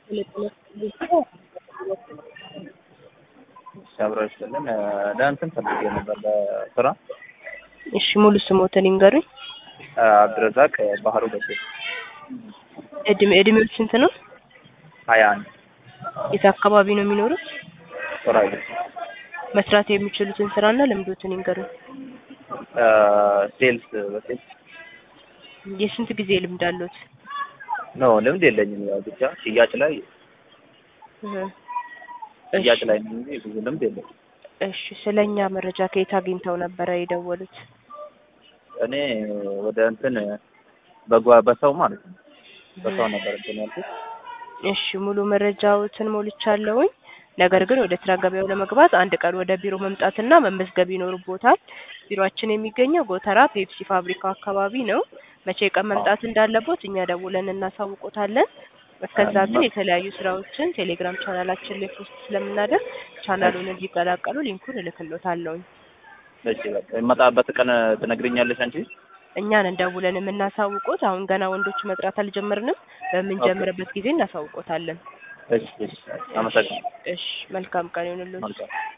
አብረው ይስጥልን። ለእንትን ፈልጌ ነበር ለስራ እሺ ሙሉ ስሞትን ይንገሩኝ። አብድረዛቅ ባህሩ ደሴ እድሜ እድሜው ስንት ነው? ሀያ አንድ የት አካባቢ ነው የሚኖሩት? ጦራይ መስራት የሚችሉትን ስራና ልምዶትን ይንገሩኝ። ሴልስ በሴልስ የስንት ጊዜ ልምድ አሉት? ኖ ልምድ የለኝም። ያው ብቻ ሽያጭ ላይ እህ። ሽያጭ ላይ ነው እንጂ ብዙ ልምድ የለኝም። እሺ ስለኛ መረጃ ከየት አግኝተው ነበረ የደወሉት? እኔ ወደ እንትን በጓ በሰው ማለት ነው በሰው ነበር እንትን ያልኩት። እሺ ሙሉ መረጃዎትን ሞልቻለሁኝ። ነገር ግን ወደ ስራ ገበያው ለመግባት አንድ ቀን ወደ ቢሮ መምጣትና መመዝገብ ይኖርቦታል። ቢሮአችን የሚገኘው ጎተራ ፔፕሲ ፋብሪካው አካባቢ ነው። መቼ ቀን መምጣት እንዳለቦት እኛ ደውለን እናሳውቆታለን። እስከዛ ግን የተለያዩ ስራዎችን ቴሌግራም ቻናላችን ላይ ፖስት ስለምናደርግ ቻናሉን እንዲቀላቀሉ ሊንኩን እልክሎታለሁኝ። እሺ በቃ የመጣበት ቀን ትነግሪኛለሽ አንቺ? እኛን እንደውለን የምናሳውቆት አሁን ገና ወንዶች መጥራት አልጀመርንም። በምንጀምርበት ጊዜ እናሳውቆታለን። እሺ እሺ አመሰግናለሁ። እሺ መልካም ቀን ይሁንልዎት። መልካም